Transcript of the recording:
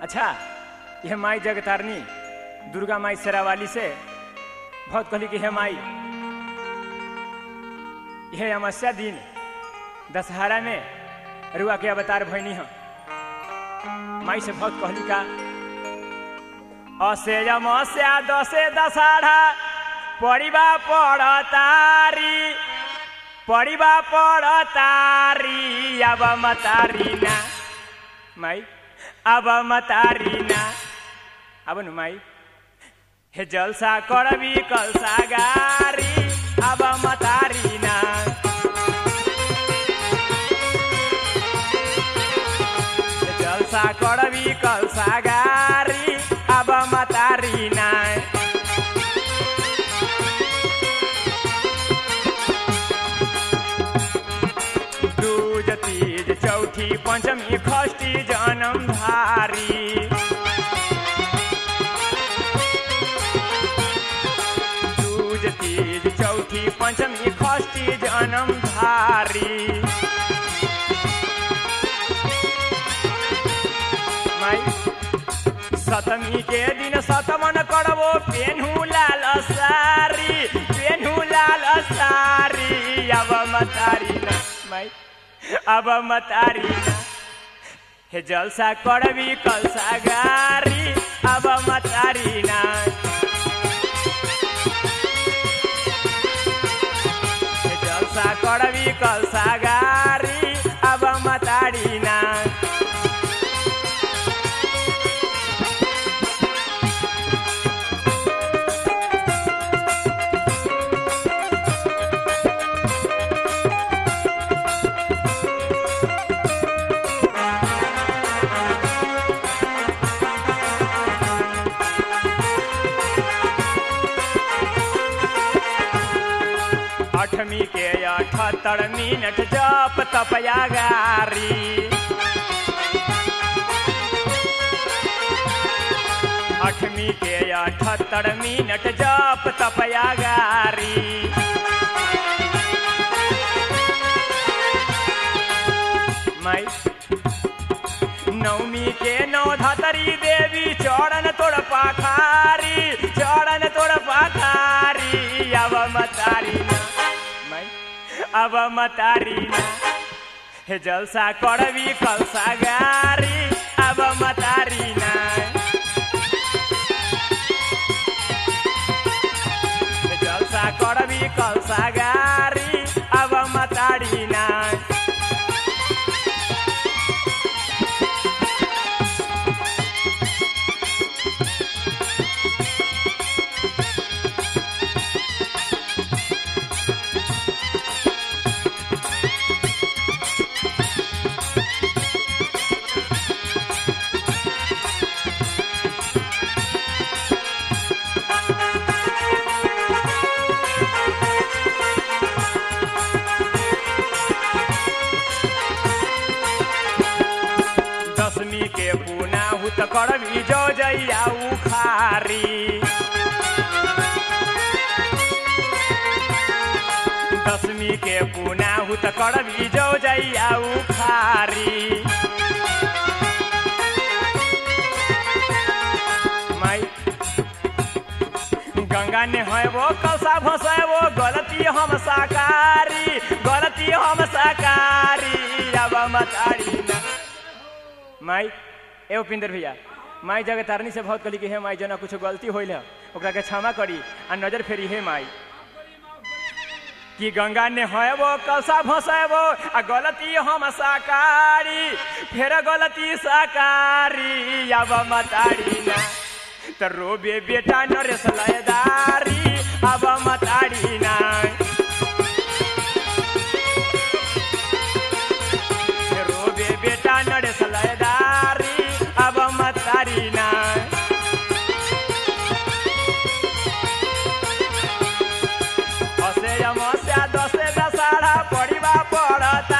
अच्छा यह माई जगतारनी दुर्गा माई शेरावाली से बहुत कहली कि हे माई यह अमावस्या दिन दशहरा में रुआ के अवतार भैनी हम माई से बहुत कहली का असे अमावस्या दसे दशहरा पड़िबा पड़तारी पड़िबा पड़तारी अब मतारी ना माई अब मतारी ना अब नु माई हे जलसा करबी कलसा गारी अब मतारी ना हे जलसा करबी कलसा गारी अब मतारी ना दूज तीज चौथी पंचमी खष्टी जनम धारी दूज तीज चौथी पंचमी खष्टी जनम धारी माई सतमी के दिन सतमन करबो पेन्हू लाल सारी पेन्हू लाल सारी अब मतारी ना माई अब मतारी ना हे जलसा करबी कलसा गारी अब मतारी ना हे जलसा करबी कलसा गारी अब मतारी ना अठमी के अठहत्तर मिनट जप तपया गारी अठमी के अठहत्तर मिनट जप तपया गारी माई नवमी के नौ धतरी देवी चरण तोड़ पाखारी चरण तोड़ पाखारी अब मतारी ना माई अब मतारी ना हे जलसा करबी कलसा गारी अब मतारी ना हे जलसा करबी कलसा गारी अब मतारी ना दसमी के पुना हुत करबी जो जैया उखारी दसमी के पुना हुत करबी जो जैया उखारी माई गंगा ने है वो कलसा भसे वो गलती हम साकारी गलती हम साकारी अब मतारी ना माई ए उपिंदर भैया माई जगह तारनी से बहुत कहली कि हे माई जना कुछ गलती होइल है ओकरा के क्षमा करी आ नजर फेरी हे माई कि गंगा ने है वो कलसा भसेबो आ गलती हम साकारी फेर गलती साकारी अब मतारी ना त रोबे बेटा नरेश लयदारी अब मतारी ना रोबे बेटा नरेश लयदारी अब मतारी ना असे अमस्या दसे दशहरा पड़िबा पड़त